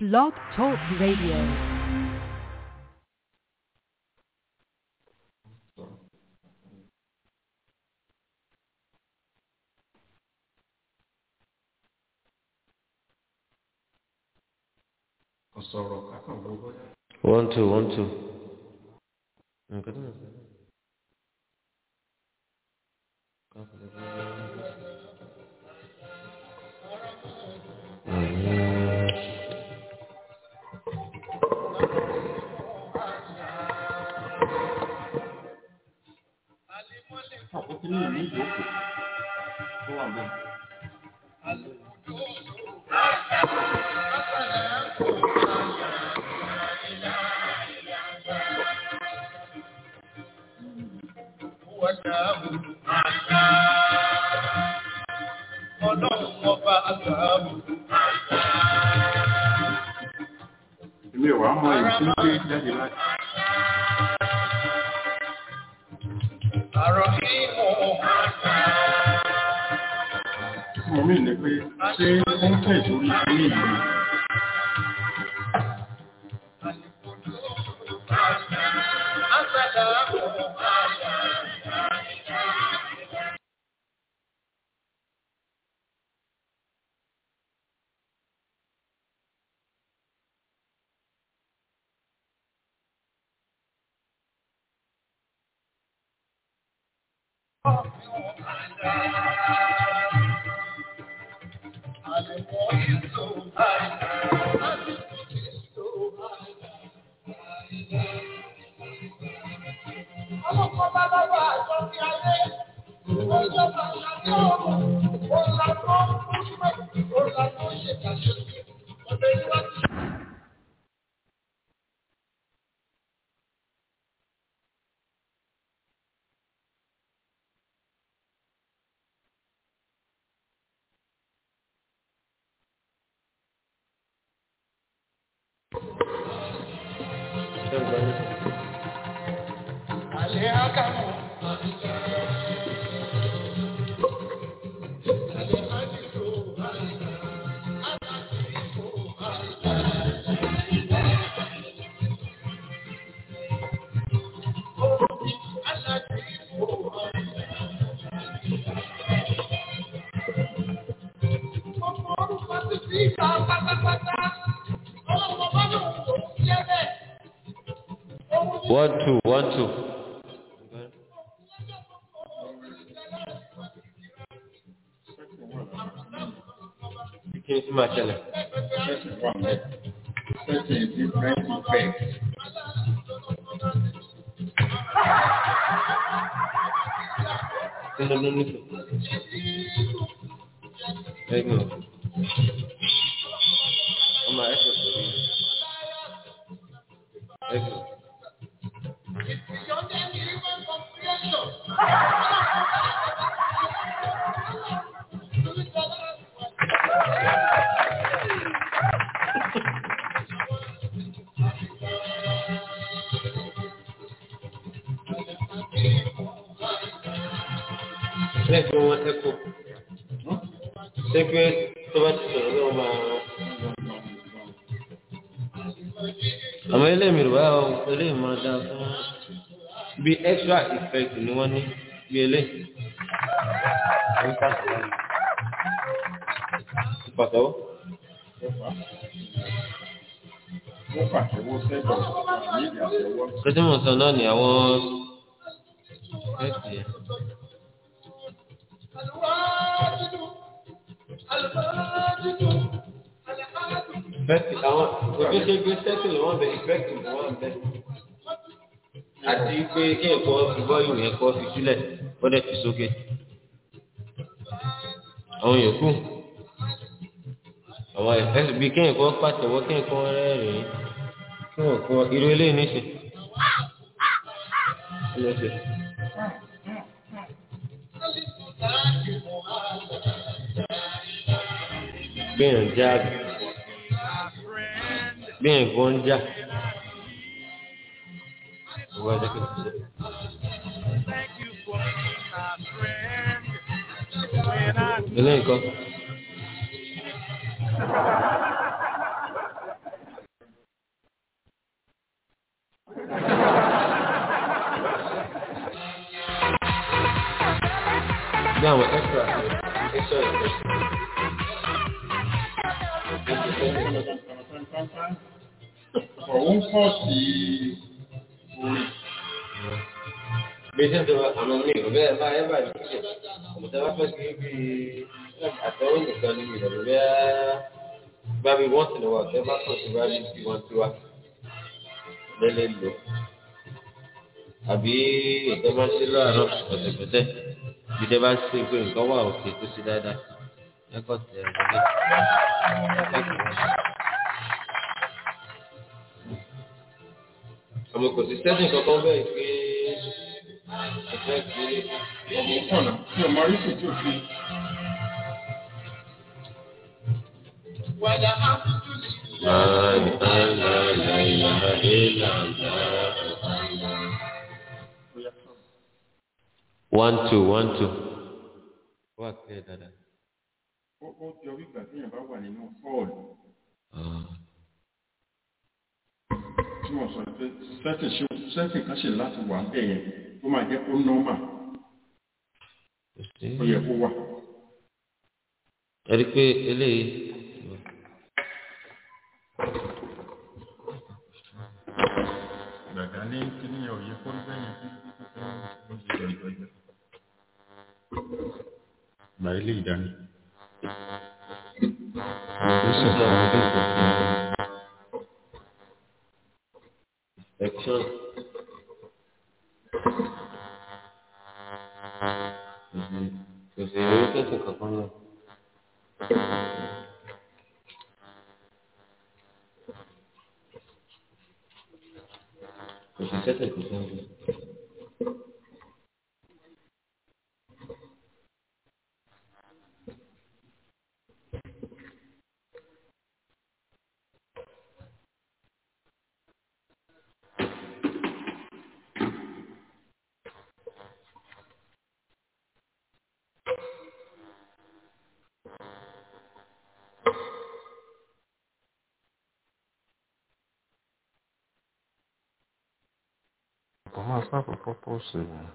Blog Talk Radio. ọ̀sọ̀rọ̀ kákan gbogbo yá. one two one two. nǹkan tó ń sọ. àkókò ní ìlú ìjókòó tó wà bẹ́ẹ̀. Ọlọ́run ọba àgbàbù. èmi ò wá mọ èyí tí ń gbé jáde láti. Àrọ̀ kí mo mo mí ní pé ṣé ó ń tẹ̀ sórí ilé ìlú àṣàdá mo Ọlọ́pàá bá bá wà àjọ sí ayé. Ọjọ́ bá ṣàjọ́ ọ̀rọ̀. Ọ̀là tó ń kú ọ̀là tó ń ṣèkàṣẹ́. Ọ̀dọ̀ ìwádìí. Alẹ́ àkàmù. Alẹ́ àdìsó. Ọmọ orúkọ ti fi ìta pátápátá. Ọlọ́pàá bá lòun kò ń jẹ́ bẹ́ẹ̀. one two one two. kí ni tí máa ṣẹlẹ̀. ṣẹ̀ṣẹ̀ wà mẹ́. ṣẹ̀ṣẹ̀ different effect. kí ló ló ní kù. ẹgbẹ́ o. ọmọ ẹ̀ sọ̀rọ̀ yìí. ẹgbẹ́ o. lẹ́gbẹ̀ẹ́ wọn ẹ̀kọ́ lẹ́gbẹ̀ẹ́ tó bá ti sọ̀rọ̀ lọ́wọ́ máa àwọn eléyìí rẹ̀ wá eléyìí máa dáa fún bí extra effect ni wọ́n ní bí eléyìí. wọ́n pàtàkì pàtàkì wọ́n pàtẹ́wọ́ sẹ́gbọ̀n ní ìdí àtẹ́wọ́. kẹ́tí mo sọ náà ni àwọn effect yẹn. effect àwọn òṣìṣẹ́ gbé sẹ́kìlì wọn bẹ effect wọn bẹ àti pé kí ẹ̀kọ́ ìbọn ìwé ẹ̀kọ́ fi sílẹ̀ ó dẹ̀ fi sókè. àwọn yòókù àwọn effect bíi kí ẹ̀kọ́ pàtẹ́wọ́ kí ẹ̀kọ́ rẹ́rìn-ín kí ẹ̀kọ́ irú eléyìí ní í ṣe. Kí ló ṣe? gbìyànjú já gbìyànjú kó ń já ìwọ ẹjẹ kí n ṣe. ilé nǹkan bí àwọn extra extra effect. Ọ̀hún kọ́ sí orin. bí ṣe ń tọ́ àwọn míì ò bẹ́ẹ̀ bá ẹ bá ní kíkẹ́ ọ̀mọ̀tẹ́ bá fẹ́ sí bí àtẹ̀wé nìkan ní ìrọ̀lẹ́ bẹ́ẹ̀ bá bí wọ́n ti lọ wà tẹ́ bá kọ̀ sí bá bí bí wọ́n ti wá lẹ́lẹ́ lò àbí ètò bá ṣe láàárọ̀ pẹ̀tẹ̀pẹ̀tẹ̀ bí tẹ́ bá ṣe pé nǹkan wà òkè tó ṣe dáadáa ẹ̀kọ́ tẹ̀ ẹ̀ lọ́lẹ́ àmọ́ kò sí sẹ́sìn kankan bẹ́ẹ̀ pé ẹ̀fẹ́ gbé Ọmọ kọ̀nà tí ọmọ rí kò tó fi. Wàdà áfíjú sí One two one two. Wá pé dada. Ó ó jọ wípé téèyàn bá wà nínú họ́ọ̀lù tí wọ́n sọ pé sẹ́tì ṣe sẹ́tì kan ṣe láti wà ń bẹ̀ yẹn tó máa jẹ́ kó nọ́mà ó yẹ kó wà. Ẹ rí i pé eléyìí. Gbàgbá ní kíní yẹn ò yẹ kó bẹ́ẹ̀ yẹn ó ti jọ ìjọ ìjọ. Gbà ilé ìdání. Action. Kò sí ìrírí kẹ́sì kankan lọ. Kò sí sẹ́sẹ̀ kò sí ọ̀gbìn. Kò máa sáàpù pọ́pọ́ọ̀sì rẹ̀.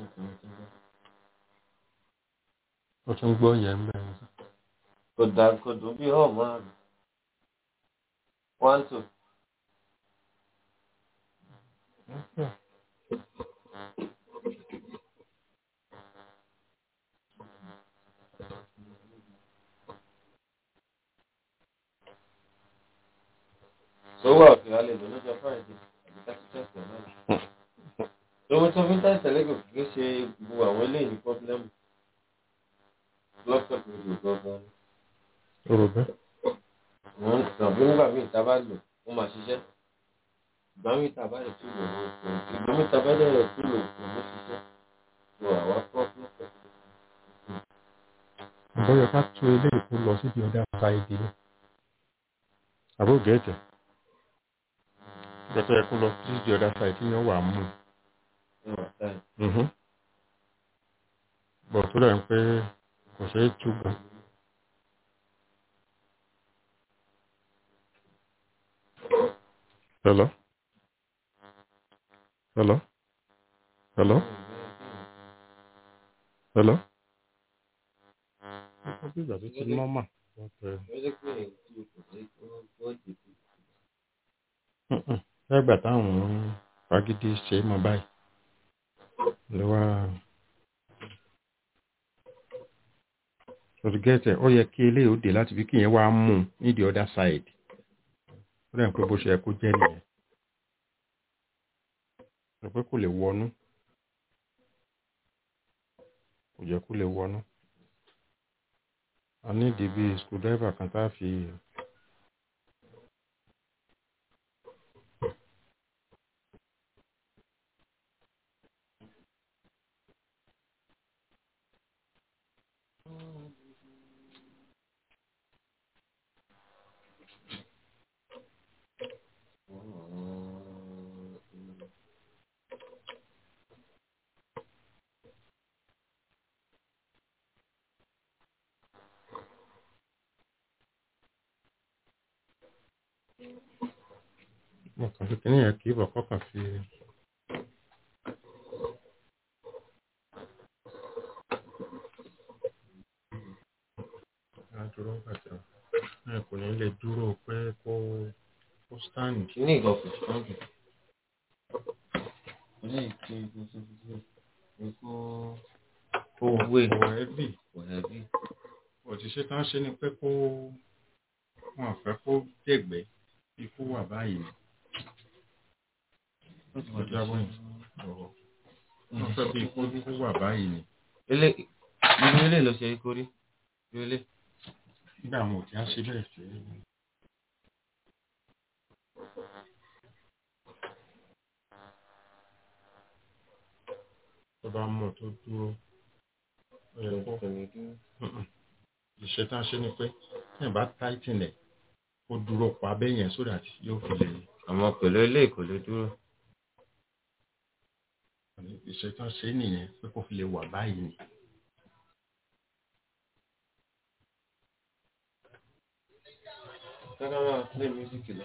Ó tún gbọ́ yẹn mẹ́rin. Kò dà kò dùn bí ọ̀ máa rìn. One two. Sówó ọ̀fẹ́ alẹ́ lò lọ́jọ́ Friday àbí tásítẹ́sì náà. Lówó tó fi ń tẹ̀sẹ̀ lẹ́gọ̀ọ́ kì í ṣe gbogbo àwọn eléyìí ní pọ́blẹ́mù. Lọ́pọ̀ tó lè gbọ́gbọ́n. Rò bẹ́ẹ̀. Wọ́n tàbí nígbà míì tá a bá lò ó máa ṣiṣẹ́. Ìgbà míì tá a bá lè tún lò ó kò ìgbà míì tá a bá lè rẹ̀ tún lò kò ní ṣiṣẹ́. Lo àwa pọ́blẹ́mù. Bóyá ká tú eléyìí kó lọ síbi ọ̀dà sáìdì ni. Àbó gẹ̀ẹ́jẹ̀. Ìgbà tó yẹ kó lọ síbi ọ̀dà sáìdì ni wọ́n wà á mú. Ẹ wà táyì. Bọ̀ tó dẹ̀ ń pé kò ṣeé túbọ̀. Hello? Hello? Hello? Hello? Ó bí ìgbà tó ti nọ́mà. Ó jẹ́ pé èyí tí kò sí ó dìbò. Lẹ́gbà táwọn fagídí ṣe é mọ báyìí. Ló wá. Ṣòtúgẹ́tẹ̀ ó yẹ kí eléyìí ó dé láti fi kíyẹn wá mú un ní the other side. Ó dẹ̀ ń pé bó ṣe yẹ kó jẹ́ nìyẹn. Rò pé kò lè wọnú. Kò jẹ́ kó lè wọnú. A ní ìdí bíi screwdriver kan tá a fi. Mo kàn fi kíní yẹn kì í bọ̀ kọ́kàn fi. kó kó stand. Kíní ìgbà kò tán jù. ní ìké gbogbo Èkó kó wé kò heavy kò heavy. òṣìṣẹ́ tán ṣe ni pé kó wọn fẹ́ kó dẹ̀gbẹ́ bí kó wà báyìí ni Ó ti kó jábọ́ yìí ọ̀rọ̀ wọn fẹ́ bí kó kó wà báyìí ni Ilé irú ilé ló ṣe é kórí. Irú ilé. nígbà wọn ò kí á ṣe bẹ́ẹ̀ sí tó bá mọ̀ tó dúró ó yẹ kó ìṣẹ́ tán ṣe ni pé tí ẹ̀ bá tighten ẹ̀ kó dúró pa bẹ́ẹ̀ yẹn so that yóò fi lè Àmọ́ pẹ̀lú ilé kò lè dúró. ìṣẹ́ tán ṣe nìyẹn pé kó fi lè wà báyìí ni. Kọ́kọ́ máa play music lọ.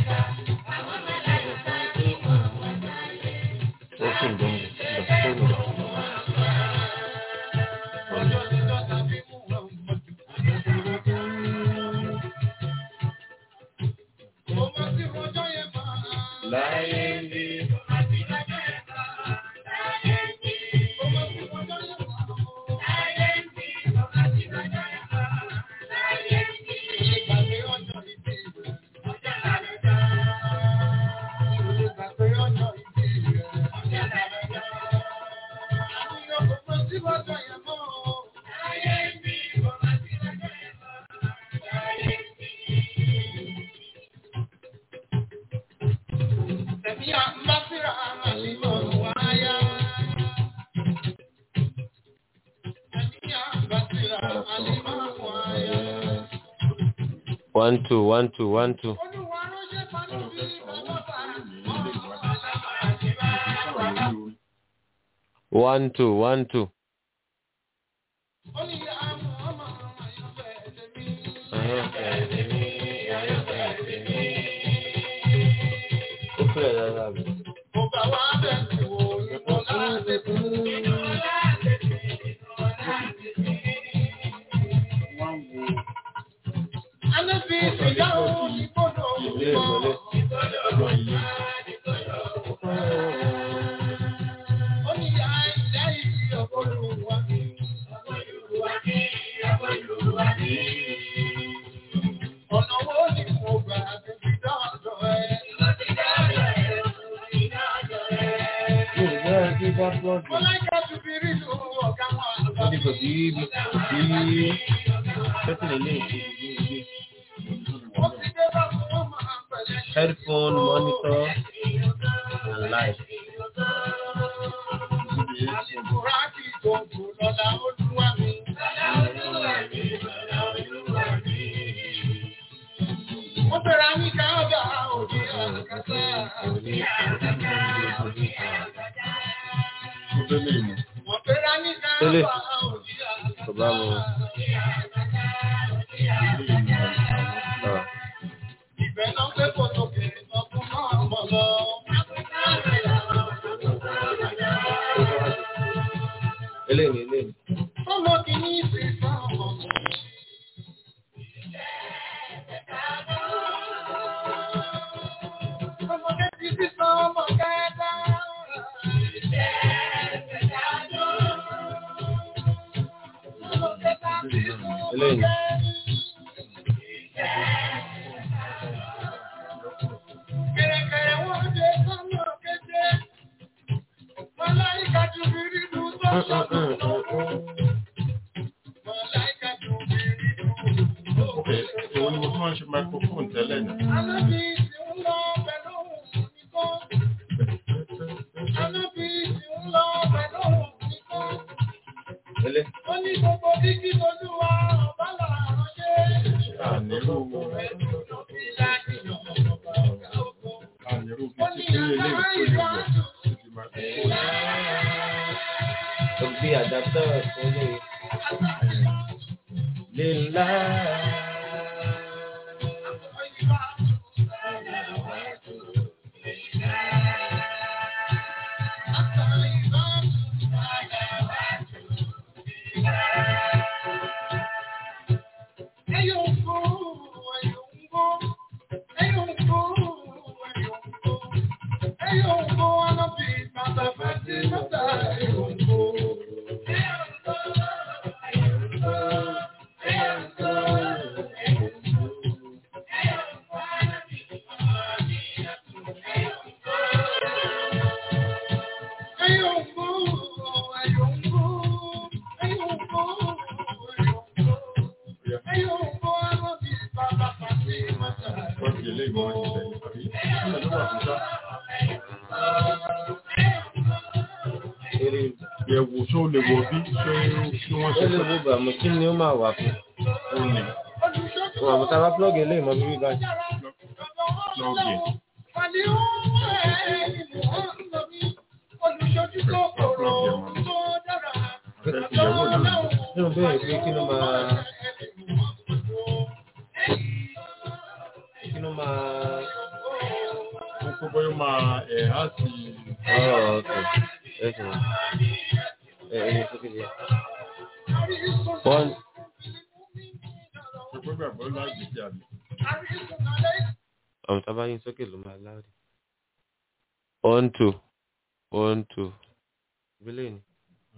Ó sì ń gbọ́ mi. Ìgbà tó ń lọ. Láyé ń bí. One two one two one two. One two one two. Ó fẹ́rẹ̀ dáadáa bí. Ilé ìmọ̀lẹ́. ọ̀rọ̀ ilé Ọ̀nà wo ni mo gbà débi dọ́dọ̀ ẹ? Yorùbá ẹbí bá gbọ́dọ̀. Mo láìka tu bí rí lu ọ̀gá wọn àgbà. Wọ́n ní kò sí ibi kò sí sẹ́tìn ilé ìṣe ìdí ìdí. Ó ti dé bá fún wọn máa pẹ̀lẹ́. Headphone, monitor, and light. Àlùkùrá kì í gbòǹgbò lọ́la olúwa mi. Mo bẹ̀rẹ̀ ní káàbà òde àkàtà. tó délé ìmọ̀ Mo bẹ̀rẹ̀ ní Tẹ́lẹ̀. káàbà òde Kò bá mu. ilé ìmọ̀ Ah. Ìbẹ̀ náà gbé kòtò kèrè ọkùn náà mọ̀ lọ. Eléyìí ni eléyìí. Ọmọ kìíní sì sàn ọmọ. Ọmọdé ti sì sàn ọmọ kẹta. Ọmọ kẹta ti sàn ọmọ Eléyìí. Kẹ̀rẹ̀kẹ̀rẹ̀ wọ́n dé sọ́nà kéde. Màláìka ju bìrì lù tó sọ́nà lọ́wọ́. Màláìka ju bìrì lù tó ok èwo ni mo tún máa ń ṣe microphone tẹ́lẹ̀ ní. Alábí ti ń lọ pẹ̀lú nìkan. Alábí ti ń lọ pẹ̀lú nìkan. Eléyìí. Ó ní gbogbo kíkí lójú wa ọ̀bá làárọ̀ ṣe. àníró àníró Ó bíi ní ti pé ilé àgbà ìkó ìlú ìwọ̀ àjò. ti di microphone. Ó bí adapter fún eléyìí. Lílá. Wọ́n fi eléyìí mọ́ ìṣẹ̀lẹ̀ àbí ìṣẹ̀lẹ̀ ló wà fún sá. Eré Yẹ̀wò ṣó lè wọ bí ṣé kí wọ́n ó ṣe lè wo bàmù kí ni ó máa wà fún. ó ní Wọ́n àmọ́ tá a bá plọ́ọ̀gì eléyìí mọ́ bíbí báyìí. lọ́ọ̀gì. Fẹ́ fi yẹ̀wò náà. Nínú bẹ́ẹ̀ pé kí ló máa kí ló máa Kókó bóyá máa ẹ̀ á sì ọ̀rọ̀ ọ̀tọ̀ ẹ̀sìn ẹ̀ ẹni sókè díẹ̀. One ṣe pé gbàgbọ́ láàyè sí àbí. ọ̀run tá a bá yín sókè ló máa láàdì. One two one two ìbílẹ̀ ni.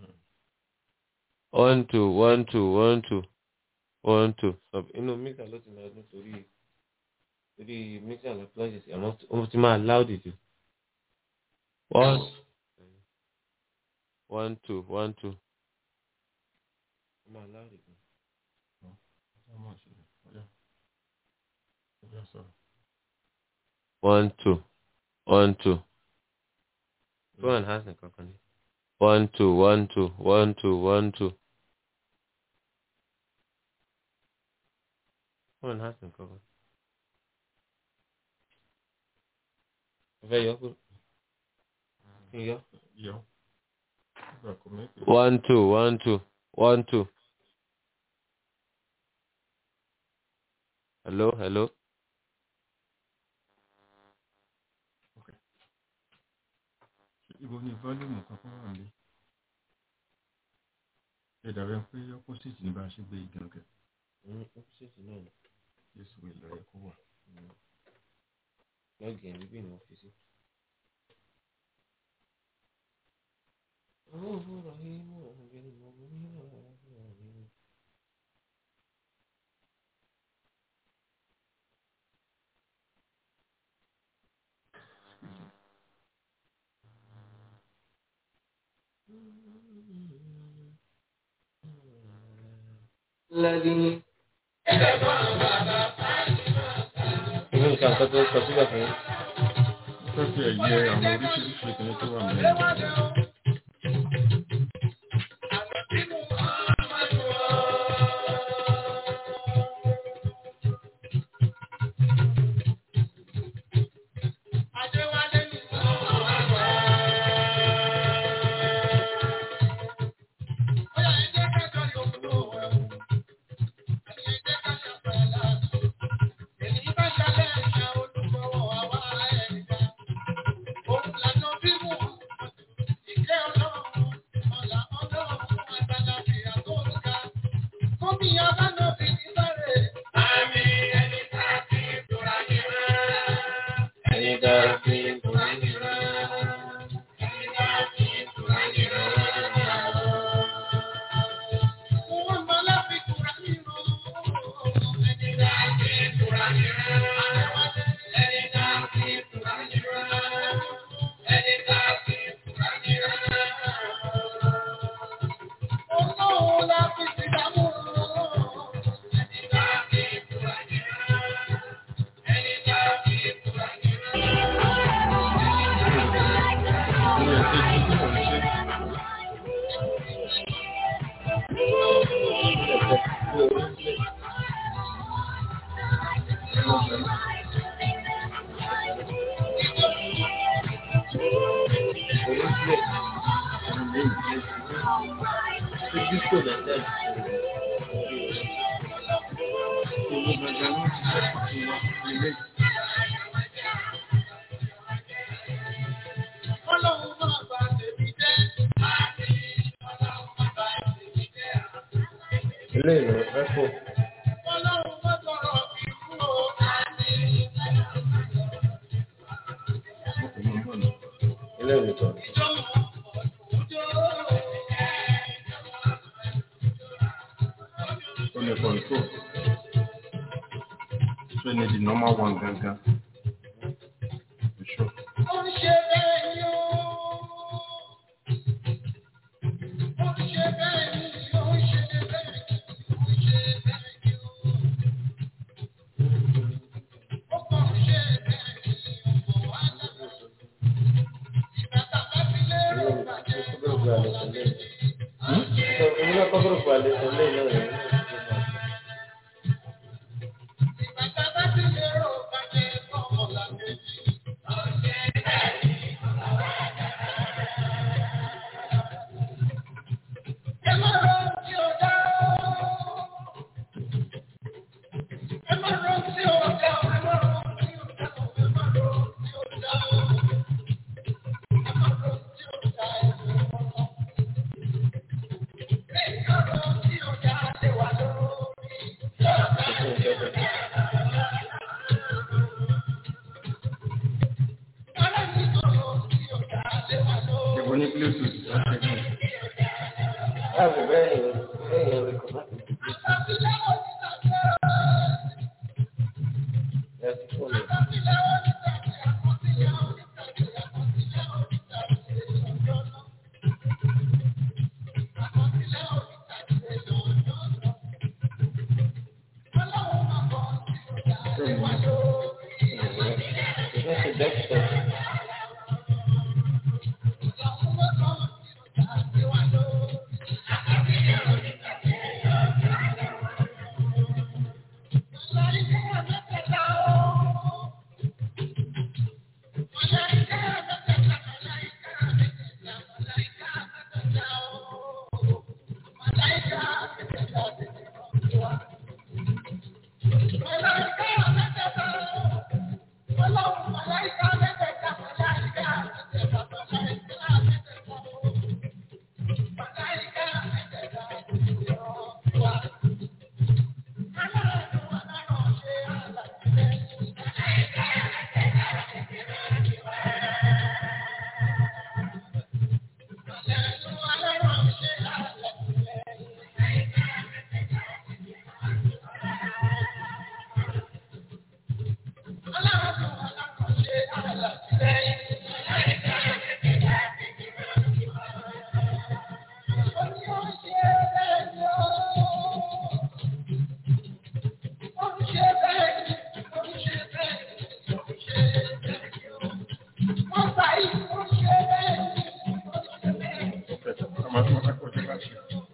One two one two one two one two sub inú mixer ló ti máa dún torí torí mixer ló plọ́ọ̀jì sí àmọ́ ó ti máa láòdì jù. One one two one two ó máa láòdì jù. Ọmọ ìṣẹ̀lẹ̀ ọ̀yá. Ọ̀yá sọ̀rọ̀. One two one two two and a half nìkan kan ní. One two one two one two one two. Two and a half nìkan kan. Ọ̀fẹ́ yọ kúrò. Kí n yọ. Yọ. Ìgbà kò mẹ́kì. One two one two one two. Hello hello. Ibo ni fọ́lùmù kankan wà ní? Ṣé dàbẹ̀ pé opposite ní bá a ṣe gbé igi ọ̀kẹ́? Opposite náà ni. Jésù ìlọ yẹ kó wà. Lọ́ọ̀gì ẹ̀ bíbí ni wọ́n fi sí. Owó òwúrọ̀ yìí mọ̀ ọ̀gbìn mọ̀ ní ọ̀rọ̀ mi. Lẹ́yìn. Ìwé nǹkan kan tó sọ síbẹ̀ fún yín. Ó fẹ́ fi ẹ̀yẹ àwọn oríṣiríṣi ìkíní tó wà mẹ́rin. Ẹni dára sí ìkùnrin ní Ní ẹ̀sẹ̀ tí kò ń ṣe. oríṣiríṣi. Ẹni lẹ́yìn tí ó ṣe. Ṣé disco lẹ́sẹ̀? Owó gbàgbà ló ti ṣe pàtó wa ilé. Ilé ìlú Rẹ́pò. Ọkùnrin náà lọ. Ilé ìlú tọ̀. lè control. So ní the normal one gangan. For sure. Ó ń ṣe bẹ́ẹ̀ ni ó. Ó ń ṣe bẹ́ẹ̀ ni, ó ń ṣe bẹ́ẹ̀ ni, ó ń ṣe bẹ́ẹ̀ ni ó. Ó kàn ń ṣe bẹ́ẹ̀ ni, ọ̀pọ̀ wá dára. Ìgbà tàbá fi lérò bàjẹ́ lọ́wọ́ lálẹ́. Èmi náà kọ́ gúrùpù àlejò lẹ́yìn náà rẹ̀. Ìgbà tàbá fi lérò bàjẹ́ lọ́wọ́ lálẹ́. Ẹ má rọ tí ó dá. Ẹ má rọ tí ó dá. Ẹ má rọ tí ó dá. Ẹ má rọ tí ó dá. Ẹ má rọ tí ó dá. Ẹ má rọ tí ó dá. Lé wa lórí. Ara mi sọ̀rọ̀ tí ó dá. Lé wa lórí. Ìwọ ní Bluetooth láti ẹgbẹ́. Láàbù bẹ́ẹ̀ ni bẹ́ẹ̀ yẹn rẹ̀ kọ́ láti fi ẹ̀ sí fóònù. Ìfẹ́ ṣe dẹ́kítọ̀. Ọmọ tí wọ́n fẹ́ kọjú láti.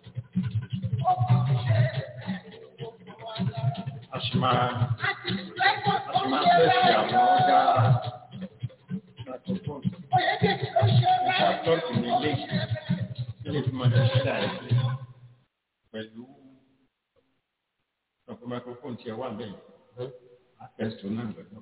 A sì máa a sì máa tẹ̀sí àwọn ọ̀gá microphone. Nípa plọ́ọ̀tì ní ilé ilé tí mo ti ṣe àìsí pẹ̀lú ọ̀pọ̀ microphone tí ẹ wà bẹ́ẹ̀. A tẹ̀sí náà lọ́dọ̀.